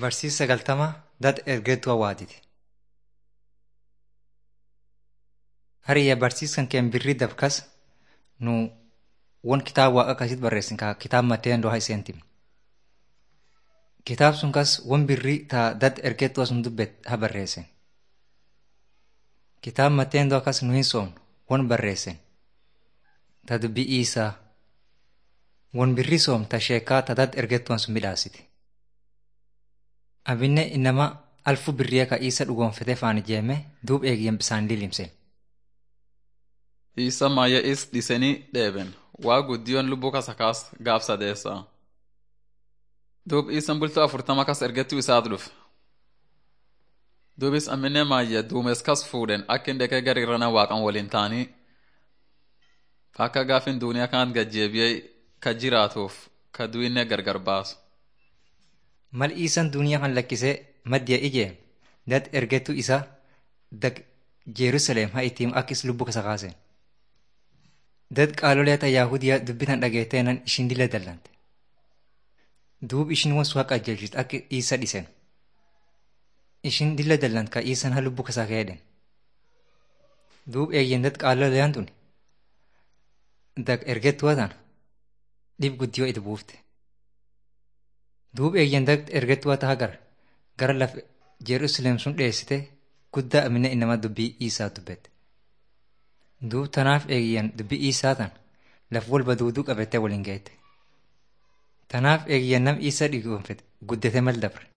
Barsiisa sagaltama dad ergeetu hawaatiti. Hariyya barsiiskan keen birrii dabkas nu won kitaaba waaqa akkasitti barreessin kaa kitaaba Matteendoo haa iseen timne. Kitaab sun kas won birrii taa dad ergeetu sun dubbet haa barreessin. Kitaaba Matteendoo akkas nu hin soomnu won barreessin. Ta dubbii Iisaa won birrii soom ta sheekaa ta dad ergeettuwan sun midhaasiti. Abinne inama alfu birriya ka Iisa dhugoonfatee faan ijeeme duub eegiyyan bisaan lilimse. Isa maaya'is dhisanii dheeben waa guddiyoon lubbuu kasa kaas gaaf sadeessaa. Duub isan bultoo afurtama kas ergettuu isaat dhufe. Duubis amminne maayya duumes kas fuudhen akka hin dhaqee gara irrana waaqan waliin ta'anii akka gaafin duuniyaa kanat gajjeebiyee ka jiraatuuf ka du'inne gargar baasu. Mal Iisan duniyaa kan lakkisee maddiya ijee dad ergeettuu isaa dag Jerusalem haa ittiin akkis lubbuu kasa kaaseen. Dad qaalolee ta Yaahudiyaa dubbitan dhageeteenan ishin dila dallante. Duub ishin won suhaa qajeelchit akka Iisa dhisen. Ishin dila dallant ka Iisan haa lubbuu kasaa keedhen. Duub eeyyen dad qaaloleen tun dag ergeettuu tan dhib guddiyoo itti buufte. Duub eeyyen dag ergeettuu taa gar gara laf Jerusalem sun dheessite guddaa amina inama dubbii Iisaa dubbette. Duub tanaaf eegiyyan dubbii Iisaa tan laf walba duuduu qabattee waliin geette. Tanaaf eegiyyan nam Iisaa dhigoonfete guddate mal dabre.